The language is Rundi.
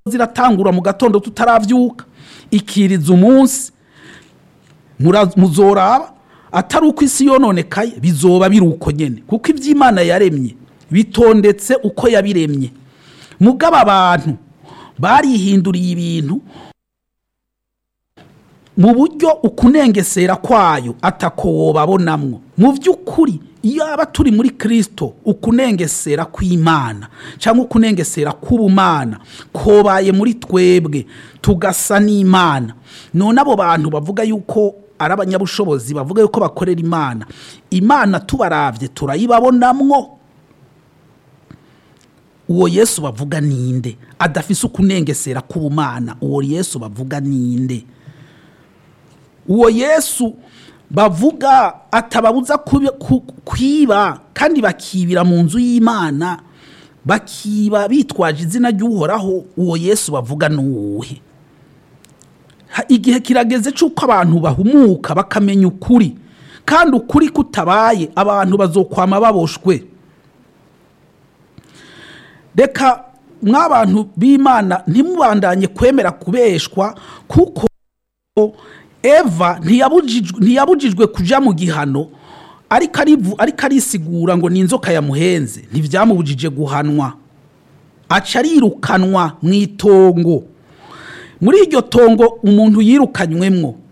ziratangura mu gatondo tutaravyuka ikiriza umunsi mura- muzoraba atari uko isi yononekaye bizoba biri uko nyene kuko ivy'imana yaremye bitondetse uko yabiremye mugabo abantu barihinduriye ibintu mu buryo ukunengesera kwayo atako wobabonamwo mu by'ukuri iyo aba turi muri kirisito ukunengesera kw'imana cyangwa ukunengesera k'ubumana kobaye muri twebwe tugasa n'imana none abo bantu bavuga yuko ari abanyabushobozi bavuga yuko bakorera imana imana tubarabye turayibabonamwo uwo yesu bavuga ninde adafise ukunengesera k'ubumana uwo yesu bavuga ninde uwo yesu bavuga atababuza kubi- ku- kwiba kandi bakibira mu nzu y'imana bakiba bitwaje izina ry'uhoraho uwo yesu bavuga ni uwuhe Ha- igihe kirageze cy'uko abantu bahumuka bakamenya ukuri kandi ukuri kutabaye abantu bazokwama baboshwe reka mw'abantu b'imana ntimubandanye kwemera kubeshwa kuko eva ntiyabujijwe ntiyabujijwe kuja mu gihano ariko arivu ariko arisigura ngo ni inzoka yamuhenze ntivyamubujije guhanwa aca arirukanwa mu itongo muri iryo tongo umuntu yirukanywemwo